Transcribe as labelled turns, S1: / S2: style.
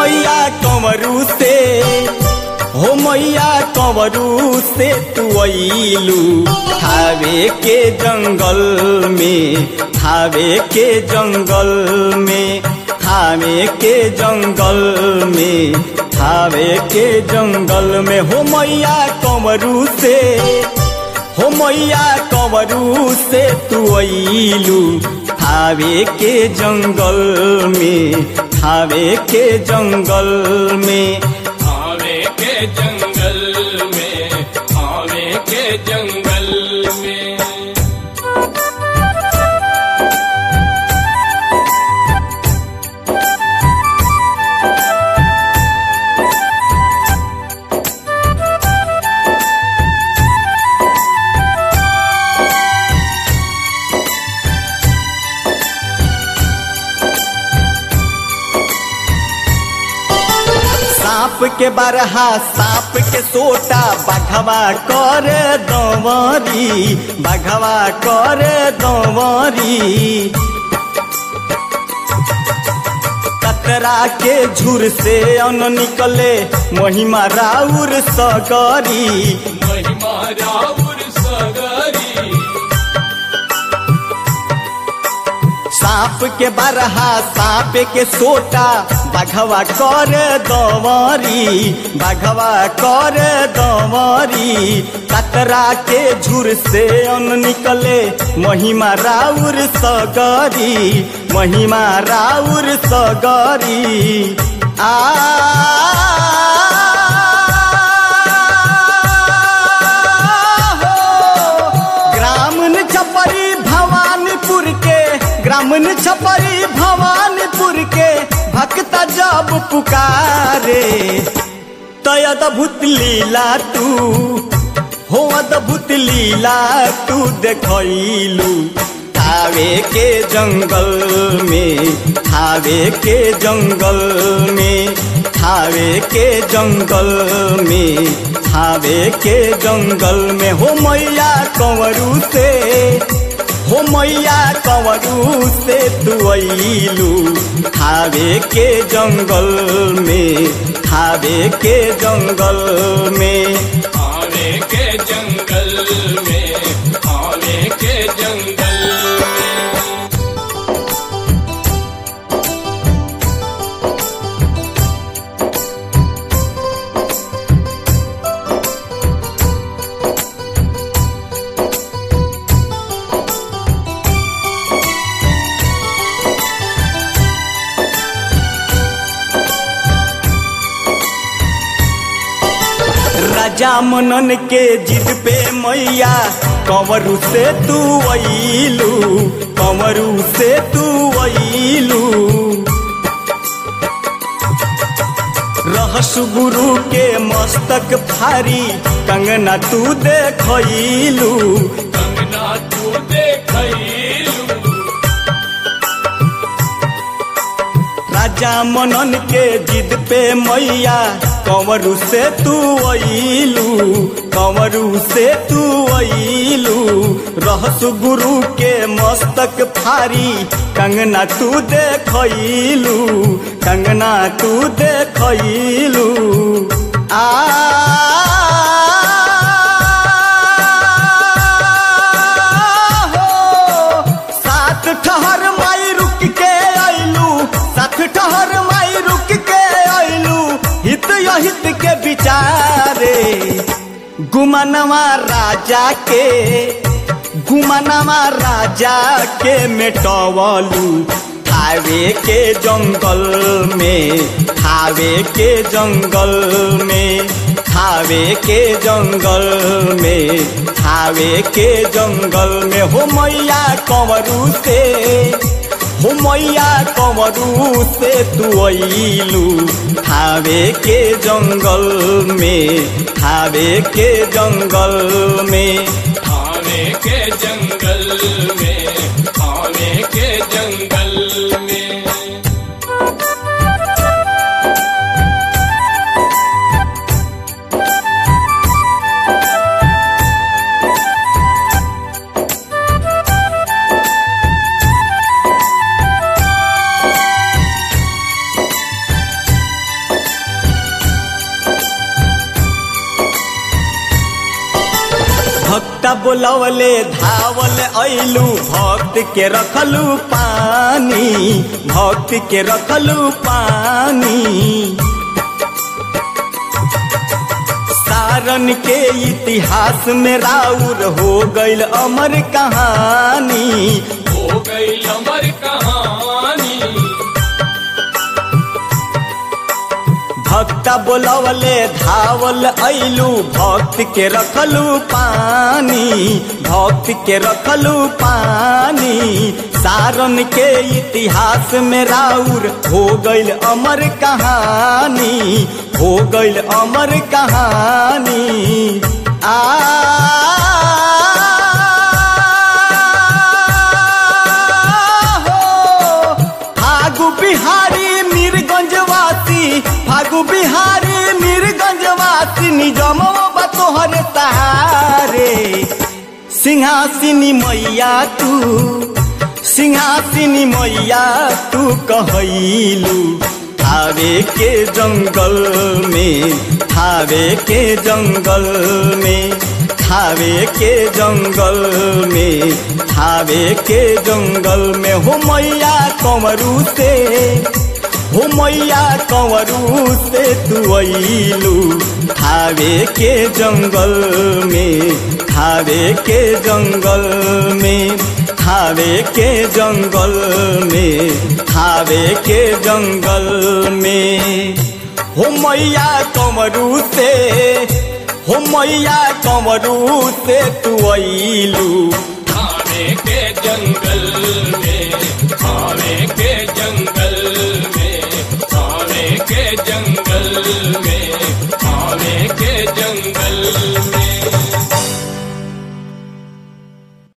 S1: मैया कंवरू से हो मैया कंवरू से तू अइलू थावे के जंगल में थावे के जंगल में थावे के जंगल में थावे के जंगल में हो मैया कंवरू से हो मैया कंवरू से तू अइलू थावे के जंगल में थावे के जंगल में
S2: आवे के जंगल में आवे के जंगल में
S1: सांप के बरहा सांप के सोटा बघवा कर दंवरी बघवा कर दंवरी कतरा के झुर से अन निकले महिमा राउर सगरी
S2: महिमा राउर सगरी
S1: सांप के बरहा सांप के सोटा बघवा कर दंवरी बघवा कर दंवरी कतरा के झुर से अन निकले महिमा राउर सगरी महिमा राउर सगरी आ ग्रामीण छपरी भवानीपुर के ग्रामीण छपरी भवानीपुर के भक्त जब पुकारे तय अद्भुत लीला तू हो अद्भुत लीला तू देखलू थावे के जंगल में थावे के जंगल में थावे के जंगल में थावे के जंगल में हो मैया कंवरू से हो मैया कंवरू से तू अइलू थावे के जंगल में थावे के जंगल में
S2: आवे के जंगल में आवे के जंगल में
S1: राजा मनन के जिद पे मैया कंवरू से तू अइलू कंवरू से तू अइलू रहस गुरु के मस्तक फारी कंगना तू देखलू
S2: कंगना तू देखलू
S1: राजा मनन के जिद पे मैया कंवरू से तू अइलू कंवरू से तू अइलू रहस गुरु के मस्तक फारी कंगना तू देखलू कंगना तू देखलू आ हो सात ठहर माई रुक के अइलू सात ठहर माई रुक के अइलू हित हित के विचारे गुमनवा राजा के गुमनवा राजा के मेटवलू थावे के जंगल में थावे के जंगल में थावे के जंगल में थावे के जंगल में हो मैया कंवरू से हो मैया कंवरू से तू अइलू थावे के जंगल में थावे के जंगल में
S2: आवे के जंगल में आवे के जंगल में
S1: बोलवले धावल ऐलू भक्त के रखलू पानी भक्त के रखलू पानी सारन के इतिहास में राउर हो गईल अमर कहानी
S2: हो गई अमर कहानी
S1: भक्ता बोलवले धावल ऐलू भक्त के रखलू पानी भक्त के रखलू पानी सारन के इतिहास में राउर हो गईल अमर कहानी हो गईल अमर कहानी आ हो फागु बिहारी मीरगंजवासी फागु बिहारी मीरगंजवासी निजम बतोहर सहारे सिंहासिनी मैया तू सिंहासिनी मैया तू कहैलू थावे के जंगल में थावे के जंगल में थावे के जंगल में थावे के जंगल में हो मैया कंवरू से हो मैया कंवरू से तू अइलू थावे के जंगल में थावे के जंगल में थावे के जंगल में थावे के जंगल में हो मैया कंवरू से हो मैया कंवरू से तू अइलू
S2: थाने के जंगल में